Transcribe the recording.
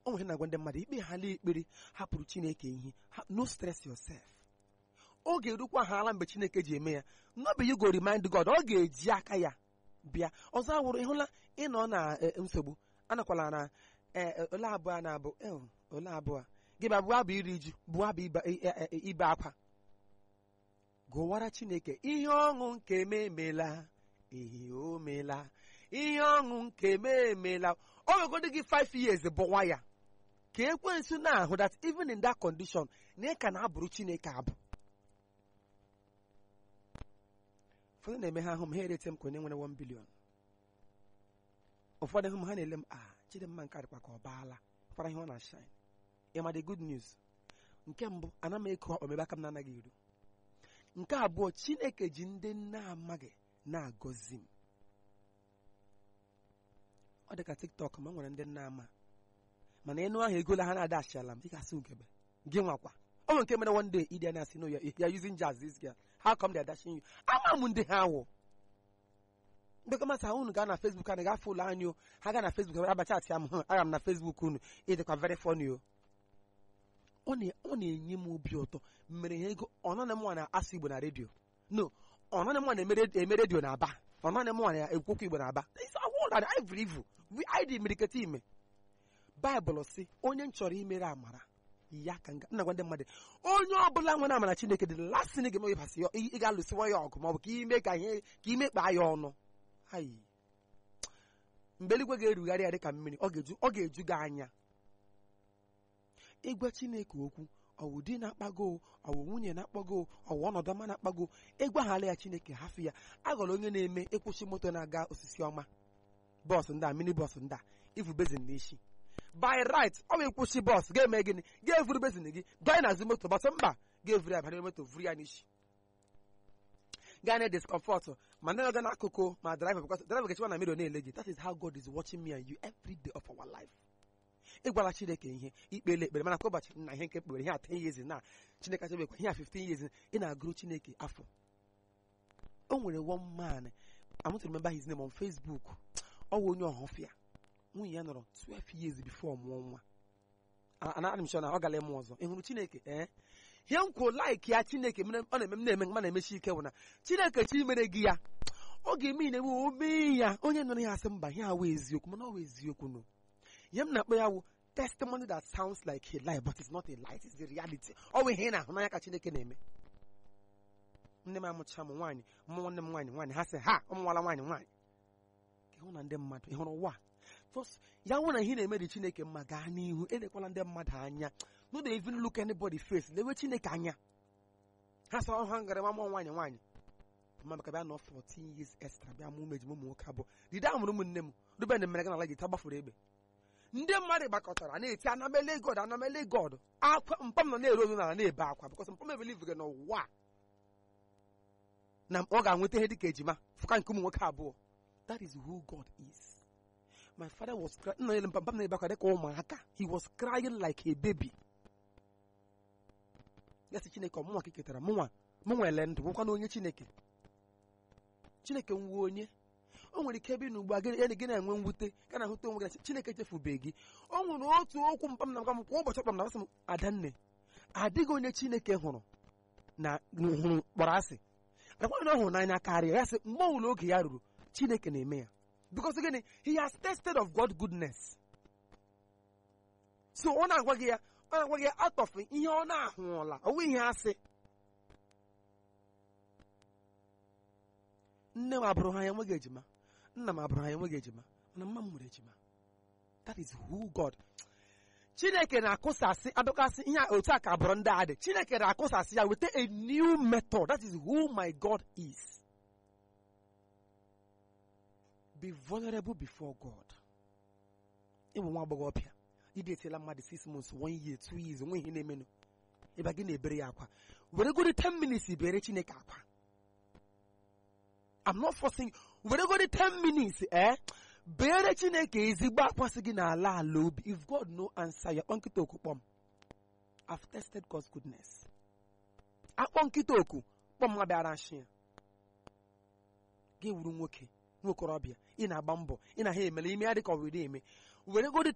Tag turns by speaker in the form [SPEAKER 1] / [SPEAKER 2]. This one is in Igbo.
[SPEAKER 1] o nwere na-agwa ndị mmadụ ikpe ha lee ekpere hapụrụ chineke ihe ha- no stress yourself oge erukwa ha ala mgbe chineke ji eme ya nnobe you go remind God ọ ga-eji aka ya bịa ọzọ awụrụ ịhụla ịnọ na eh, nsogbu anakwala na eh, eh, ole abụọ a na-abụ eh, ole abụọ gị bịa bụọ abụ iri ju bụọ abụ ibe- eh, eh, eh, ibe akwa gụwara chineke ihe ọṅụ nke m emela ihe o meela ihe ọṅụ nke m emela o wegodo gị 5 years bụwa ya ka ekwensu na-ahụ that even in that condition na ị ka na-abụrụ chineke abụ ụfọdụ na-eme ha ahụ m ha erete m ka onye nwere 1 billion ụfọdụ hụ m ha na-ele m a chidimma nke adịkwa ka ọ baala kwara ihe ọ na-ashine ịma the good news nke mbụ ana m eko omebe aka m na-anaghị eru nke abụọ chineke ji ndị na-amaghị na-agọzi m ọ dị ka tiktok ma nwere ndị na-ama mana ịnụ ahụ egola ha na-ada ashiala m dịka asị ugebe gị nwakwa o nwere nke mere one day ịdị na asị no ya ya using jazz this girl how come they are dashing you ama m ndị ha wụ ndị kọmasị unu gaa na facebook anyị gafe ụlọ anyị o ha gaa na facebook abacha atị ya m hụ aga m na facebook unu ịdịkwa very funny o ọ na- ọ na-enye m obi ụtọ mere ha ego ọ naghị m nwa na-asụ igbo na redio no ọ naghị m nwa na-eme redio na aba ọ naghị m nwa na-ekwukwu igbo na aba ivụ ivụ anyị dị imiriketa ime baịbụl si onye m chọrọ imere amara ya ka nga nna gwa ndị mmadụ onye ọbụla nwere amara chineke dị lasị na ga-eme ịbasị ya ị ga-alụsịwa ya ọgụ maọbụ ka ime ka ihe ka ime kpaa ya ọnụ ayi mgbe eluigwe ga-erugharị ya dịka mmiri ọ ga-eju ọ ga-eju gị anya ịgwa chineke okwu ọwụ di na-akpago ọwụ nwunye na-akpago ọwụ ọnọdụ ọma na-akpago ịgwaghala ya chineke hafụ ya aghọrọ onye na-eme ịkwụsị moto na-aga osisi ọma bọọsụ ndị a mini bọọsụ ndị a ivu bezin n'isi by right ọ bụ ịkwụsị bọọsụ ga-eme gịnị ga-evuru bezin gị gaa n'azụ moto gbasọ mba ga-evuru ya banyere moto vuru ya n'isi gaa na discomfort ma ndị ọga n'akụkụ ma driver because driver ga-echekwa na mmiri ọ na-ele gị that is how God is watching me and you every day of our life ịgwara chineke ihe ikpele ekpere mana kwa ụbọchị na ihe nke kpere ihe a 10 years na chineke achọbekwa ihe a 15 years ị na-agụrụ chineke afọ o nwere one man I'm to remember his name on Facebook ọ wụ onye ọhụfịa nwunye ya nọrọ 12 years before mụọ nwa ana m sure na ọ gara ịmụ ọzọ ị hụrụ chineke ee ihe m kwuo like ya chineke mere ọ na-eme m na-eme ma na-emechi ike bụ na chineke chi mere gị ya ọ ga-eme na-ewe o mee ya onye nọrọ ya asị mba ihe a wụ eziokwu mana ọ wụ eziokwu no ihe m na-akpọ ya wụ testimony that sounds like a lie but it's not a lie it's the reality ọ bụ ihe ị na-ahụ n'anya ka chineke na-eme nne m amụcha m nwaanyị mụ nwanne m nwaanyị nwaanyị ha sị ha ụmụnwala nwaanyị nwaanyị ka ịhụ na ndị mmadụ ịhụrụ ụwa just ya nwụ na ihe na-eme dị chineke mma gaa n'ihu elekwala ndị mmadụ anya no dey even look anybody face lewe chineke anya ha sọ ha gara ma mụọ nwaanyị nwaanyị mma maka bịa nọ 14 years extra bịa mụ meji ụmụ nwoke abụọ dide a mụrụ ụmụnne m ruben mere gana ala gị ta gbafuru egbe ndị mmadụ gbakọtara na-eti anamele god anamele god akwa mpam nọ na-ere ozu n'ala na-ebe akwa bikọs mpam ebeliv gị n'ụwa na ọ ga-anweta ihe dịka ejima fụka nke ụmụ nwoke abụọ that is who god is my father was crying nna ele mpam na-ebe akwa dịka ụmụaka he was crying like a baby ya sị chineke ọmụnwa ka ketara mụnwa mụnwa ele ndụ nwekwa na onye chineke chineke nwuo onye o nwere ike ebe n'ugbu a gị gị na-enwe mwute ka na-ahụta onwe gị chineke echefubeghị gị o nwere otu okwu mpam na m kwa ụbọchị kpam na asị m adanne adịghị onye chineke hụrụ na hụrụ kpọrọ asị akwa na ọ hụrụ n'anya karịa ya sị mgbe ọbụla oge ya ruru chineke na-eme ya because gịnị he has tasted of God goodness so ọ na-agwa gị ya ọ na-agwa gị ya out of ihe ọ na-ahụọla ọ nweghị ihe asị nne m abụrụ ha ya enweghị ejima nna m abụrụ ha ya enweghị ejima mana mma m nwere ejima that is who God chineke na-akụsasị adọkasị ihe otu a ka abụrụ ndị a dị chineke na-akụsasị ya weta a new method that is who my God is be vulnerable before God ịbụ nwa agbọghọbịa ịdị etiela mmadụ 6 months 1 year 2 years onwe ihe na-emenụ ịba gị na-ebere ya akwa were godi 10 minutes bere chineke akwa I'm not forcing were godi 10 minutes eh bere chineke ezigbo akwasị gị n'ala ala obi if god no answer ya kpọ nkịta oku kpọm I've tested God's goodness akpọ nkịta oku kpọm nwa bịara nshi ya gị wuru nwoke nwokorobịa ị na-agba mbọ ị na ha emele ime ya dịka ọ were eme were godi